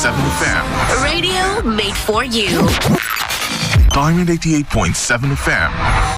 FM. Radio made for you. Diamond 88.7 FM.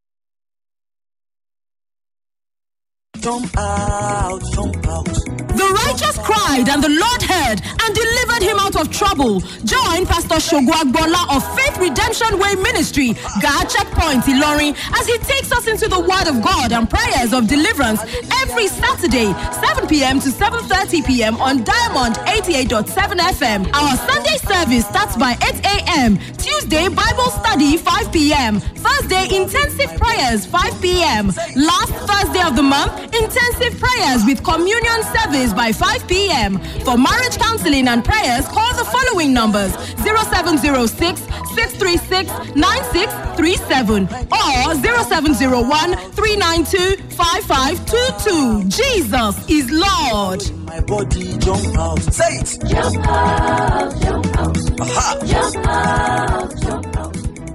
Jump out, jump out. The righteous cried, and the Lord heard and delivered him out of trouble. Join Pastor Shogwagbola of Faith Redemption Way Ministry, God Checkpoint Ilorin, as he takes us into the Word of God and prayers of deliverance every Saturday, 7 p.m. to 7:30 p.m. on Diamond 88.7 FM. Our Sunday service starts by 8 a.m. Tuesday Bible study 5 p.m. Thursday intensive prayers 5 p.m. Last Thursday of the month intensive prayers with communion service by 5 p.m. For marriage counseling and prayers, call the following numbers 0706 636 9637 or 0701 392 5522. Jesus is Lord. My body jump out. Say it. Jump out, jump out, Aha. jump out, jump out.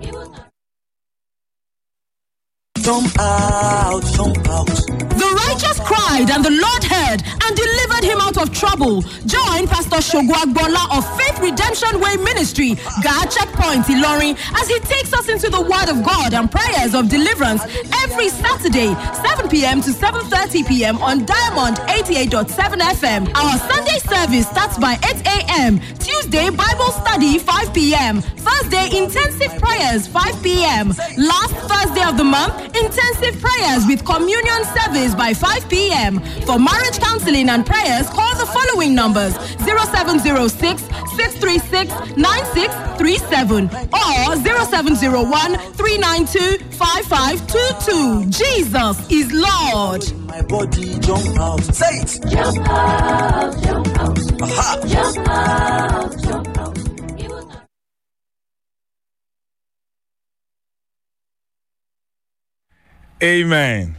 Jump out, jump out. The righteous cried, and the Lord heard and delivered him out of trouble. Join Pastor Shogwagbola of Faith Redemption Way Ministry, God Checkpoint Ilorin, as he takes us into the Word of God and prayers of deliverance every Saturday, 7 p.m. to 7:30 p.m. on Diamond 88.7 FM. Our Sunday service starts by 8 a.m. Tuesday Bible study 5 p.m. Thursday intensive prayers 5 p.m. Last Thursday of the month intensive prayers with communion service by 5 p.m. For marriage counseling and prayers, call the following numbers 0706 636 9637 or 0701 392 5522. Jesus is Lord. My body jump out. Say it. Jump out, jump out, Aha. jump out, jump out. Amen.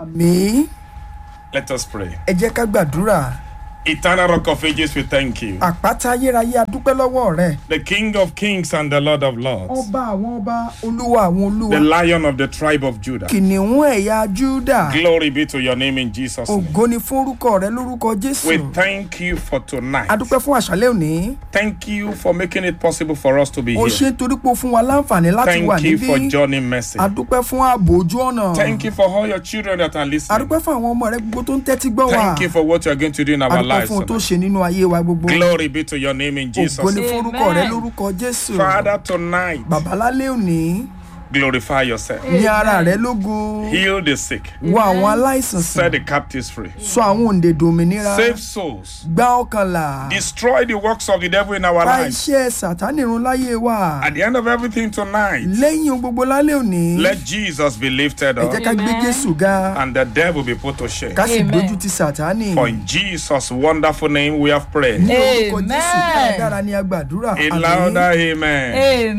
àmì Let us pray. ẹ jẹ́ ká gbàdúrà Eternal Rock of Ages, we thank you. àpáta ayérayé adúpẹ́ lọ́wọ́ rẹ̀ The King of Kings and the Lord of Lords. ọba àwọn ọba olúwa àwọn The olúwa Lion of the tribe of Judah. kìnìún ẹ̀yà júdà Glory be to your name in Jesus' name. ògo ni fún orúkọ rẹ lórúkọ jésù We thank you for tonight. adúpẹ́ fún àṣálẹ́ òní Thank you for making it possible for us to be o ṣe here. nítorí pé o fún wa láǹfààní láti wà Thank you for níbí journey mercy. adúpẹ́ fún ààbò ojú ọ̀nà Thank you for all your children that are listening. adúpẹ́ fún àwọn ọmọ rẹ gbogbo tó ń tẹ́tí gbọ́ wa Thank you for what you are going to do in our adúpẹ́ lives. fún ohun tó tonight. ṣe nínú ayé wa gbogbo Glory be to your name in Jesus' ògo ni name. fún orúkọ rẹ lórúkọ jésù Father, tonight, bàbá lálẹ́ òní glorify yourself. ní ara rẹ lógo Heal the sick. wo àwọn aláìsàn Set sàn the captives free. sọ àwọn òǹdè dòmìnira Save souls. gbá ọkàn là Destroy the works of the devil in our pa lives. iṣẹ́ sàtánì run láyé wa At the end of everything tonight, lẹ́yìn ohun gbogbo lálẹ́ òní let Jesus be lifted ẹ jẹ́ up ká gbé jésù ga and the devil be put to shame. ká sì dojú ti sàtánì For in Jesus' wonderful name we have prayed. ní orúkọ jésù dáradára ni a gbàdúrà A louder amen.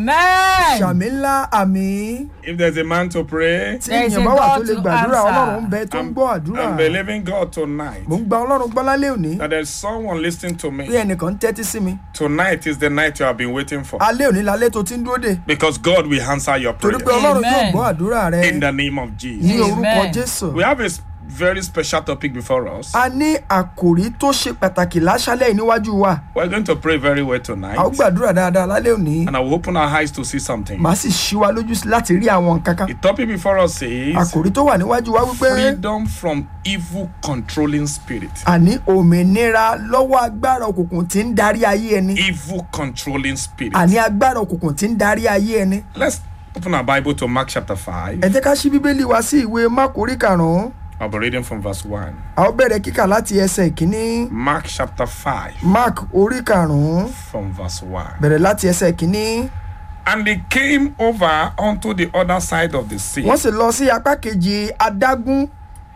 Amen. sàmì ńlá àmì If there's a man to pray, tí There is èèyàn a bá wà tó God lè to gbàdúrà answer. ọlọ́run ń bẹ tó ń I'm, gbọ́ àdúrà I'm believing God tonight mò ń gba ọlọ́run gbọ́ lálẹ́ òní that there's someone listening to bí me. ẹnìkan ń tẹ́tí sí mi Tonight is the night you have been waiting for. alẹ́ òní lálẹ́ tó ti ń dúró dè Because God will answer your torí pé prayer ọlọ́run yóò Amen. gbọ́ àdúrà rẹ in the name of ní Jesus. orúkọ Amen. jésù We have a s- very special topic before us. a ní àkòrí tó ṣe pàtàkì láṣálẹ̀ yìí níwájú wa We're going to pray very well a ó tonight. gbàdúrà dáadáa lálẹ́ òní And I will open our eyes to see something. màá sì ṣí wa lójú sí láti rí àwọn nǹkan kan The topic before us is àkòrí tó wà níwájú wa wípé freedom from evil controlling spirit. àní òmìnira lọ́wọ́ agbára òkùnkùn tí ń darí ayé ẹni Evil controlling spirit. àní agbára òkùnkùn tí ń darí ayé ẹni Let's open our Bible to Mark chapter 5. ẹ jẹ́ ká ṣí bíbélì wa sí ìwé mákòrí karùn-ún I'll be reading from verse 1. a ó bẹ̀rẹ̀ kíkà láti ẹsẹ̀ ìkíní Mark chapter 5 mark orí karùn-ún from verse 1. bẹ̀rẹ̀ láti ẹsẹ̀ ìkíní And they came over onto the other side of the sea. wọ́n sì lọ sí apá kejì adágún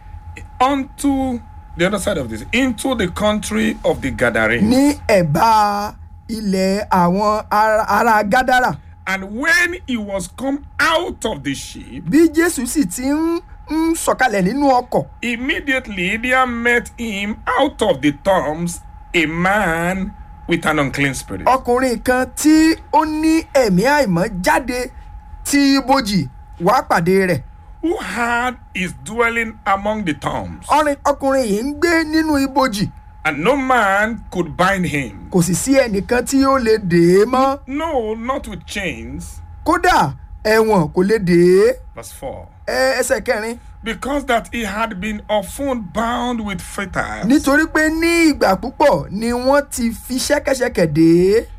Onto the other side of this, into the country of the Gadarenes. ní ẹ̀bá ilẹ̀ àwọn ará ará gádàrà And when he was come out of the ship, bí jésù sì ti ń ń sọ̀kalẹ̀ nínú ọkọ̀ immediately there met him out of the tombs a man with an unclean spirit. ọkùnrin kan tí ó ní ẹ̀mí àìmọ́ jáde tí ibojì wá pàdé rẹ̀ who had his dwelling among the tombs. ọrin ọkùnrin yìí ń gbé nínú ibojì and no man could bind him. kò sì sí ẹnìkan tí ó lè dè é mọ́ No, not with chains. kódà ẹ̀wọ̀n kò lè dè é Verse 4. Ẹ- ẹsẹ̀ kẹrin Because that he had been often bound with fetters nítorí pé ní ìgbà púpọ̀ ni wọ́n ti fi ṣẹ́kẹ́ṣẹkẹ̀ dè é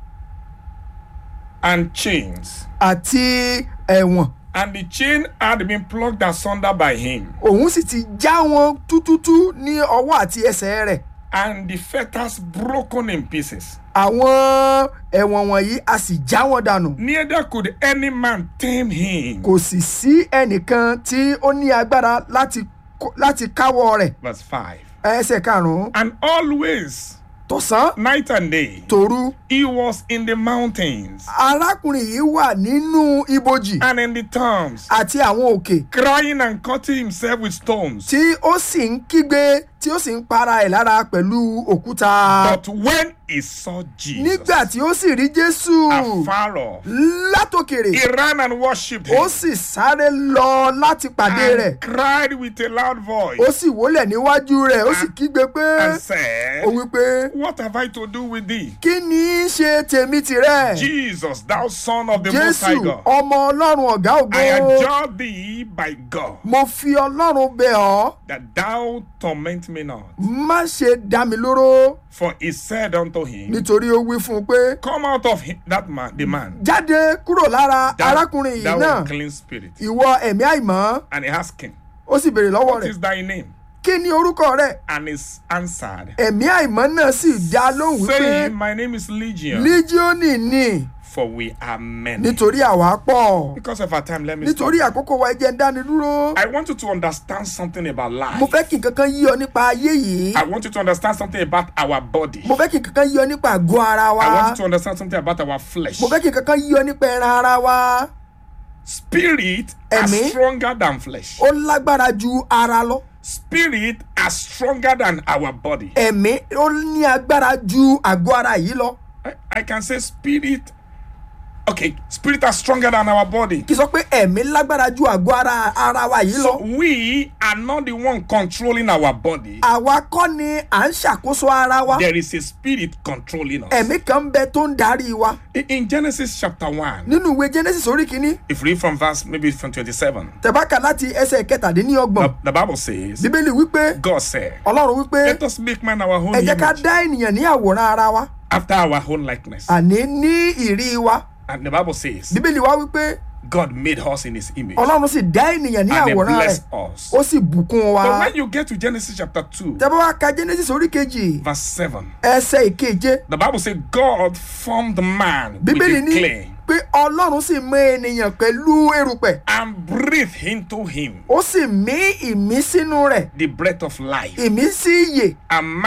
and chains, àti ẹ̀wọ̀n and the chain had been plucked asunder by him, òun sì ti já wọn tútútú ní ọwọ́ àti ẹsẹ̀ rẹ̀ and the fetters broken in pieces. àwọn ẹ̀wọ̀n wọ̀nyí a sì já wọn dànù Neither could any man tame him. kò sì sí ẹnìkan tí ó ní agbára láti kó- láti káwọ́ rẹ̀ Verse 5. ẹsẹ̀ karùn-ún And always, tọ̀sán night and day, tòru he was in the mountains arákùnrin yìí wà nínú ibojì and in the towns, àti àwọn òkè crying and cutting himself with stones. tí ó sì ń kígbe tí ó sì ń para ẹ̀ lára pẹ̀lú òkúta But when he saw Jesus nígbà tí ó sì rí jésù afar off, látòkèrè he ran and worshipped ó him sì sáré lọ láti pàdé rẹ̀ and cried with a loud voice ó sì wólẹ̀ níwájú rẹ̀ ó sì kígbe pé and said, ó wí pé What have I to do with thee? kí ni í ṣe tèmi tìrẹ Jesus, thou son of the Most High jésù God, ọmọ ọlọ́run ọ̀gá ògo I adjure thee by God mo fi ọlọ́run bẹ̀ ọ́ that thou torment me not. má ṣe dá mi lóró For he said unto him, nítorí ó wí fún un pé Come out of him, that man, the man, jáde kúrò lára thou, arákùnrin yìí thou náà unclean spirit. ìwọ ẹ̀mí àìmọ́ And he asked him, ó sì béèrè lọ́wọ́ What rẹ̀ is thy name? kí ni orúkọ rẹ̀ And he answered, ẹ̀mí àìmọ́ náà sì dá lóhùn wípé saying, My name is Legion, líjíọ́nì ni for we are many. nítorí àwa pọ̀ Because of our time, let me stop. nítorí àkókò wa ẹjẹ ń dáni dúró I want you to understand something about life. mo fẹ́ kí nǹkan kan yí ọ nípa ayé yìí I want you to understand something about our body. mo fẹ́ kí nǹkan kan yí ọ nípa àgọ́ ara wa I want you to understand something about our flesh. mo fẹ́ kí nǹkan kan yí ọ nípa ẹran ara wa Spirit are Ẹ̀mí. stronger than flesh. ó lágbára ju ara lọ Spirit are stronger than our body. ẹ̀mí ó ní agbára ju àgọ́ ara yìí lọ I, I can say spirit. Okay, spirit are stronger than our body. kì í sọ pé ẹ̀mí lágbára ju àgọ́ ara ara wa yìí So lọ we are not the one controlling our body. àwa kọ́ ni à ń ṣàkóso ara wa There is a spirit controlling us. ẹ̀mí kan ń bẹ tó ń darí wa In- In Genesis chapter 1, nínú ìwé genesis orí kìíní if you read from verse maybe from 27, tẹ̀bákà láti ẹsẹ̀ kẹtàdínlọ́gbọ̀n the, the Bible says, bíbélì wípé God said, ọlọ́run wípé Let us make man our own ẹ jẹ́ ká image dá ènìyàn ní àwòrán ara wa after our own likeness. àní ní ìrí wa And the Bible says, bíbélì wa wípé God made us in his image ọlọ́run sì dá ènìyàn ní and he àwòrán rẹ̀ blessed us. ó sì bùkún wa But when you get to Genesis chapter 2, tẹ́bá wa ka genesis orí kejì verse 7, ẹsẹ̀ ìkeje the Bible says, God formed man with bíbélì the ní clay pé ọlọ́run sì mọ ènìyàn pẹ̀lú erùpẹ̀ and breathed into him ó sì mí ìmí sínú rẹ̀ the breath of life. ìmí sí ìyè And